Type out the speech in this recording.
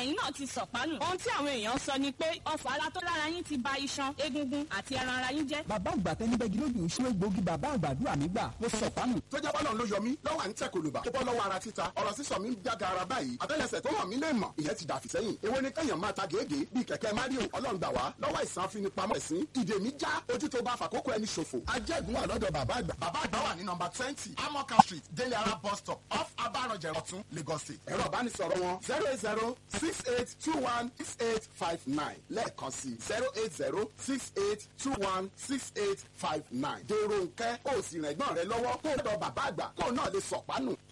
ẹ̀yin náà ti sọ̀pánù. ohun tí àwọn èèyàn sọ ni pé ọfà ara tó lára yín ti ba iṣan egungun àti ẹran ara yín jẹ́. bàbá àgbà tẹni bẹ́gi lójú ṣé egbòogi bàbá àgbàdúrà mi gbà mo sọ̀pánù. tó jẹ́ bọ́lọ̀ ló yọ mí lọ́wọ́ à ń tẹ̀ kòlùbà tó bọ́ lọ́wọ́ ara títa ọ̀rọ̀ sísọ mi ń jága ara báyìí àtẹ́lẹsẹ̀ tó hàn mí lè mọ̀ ìyẹn ti dàfí sẹ́yìn èwo ni kẹ́yàn máa ta gègé bíi kẹ̀kẹ́ mario ọlọ́ngbà wá lọ́wọ́ ìsàn afinipamọ́ ẹ̀sìn ìdè mi já ojú tó bá fàkókò ẹni ṣòfò ajẹ́gun wà lọ́dọ̀ bàbá àgbà bàbá àgbà wà ní nọmba twenty amoka street délé ara bus stop off abaranjẹ ọ̀tún lagos state ẹ̀rọ ìbánisọ̀rọ̀ wọn zero eight zero six eight two one six eight five nine lẹ́ẹ̀kan sí zero eight zero six eight two one six eight five nine dèrò nkẹ́ ó sì rẹ̀gbọ́n rẹ lọ́wọ́ kó o dọ̀ bàbá àgbà kó o náà lè sọ̀pánù.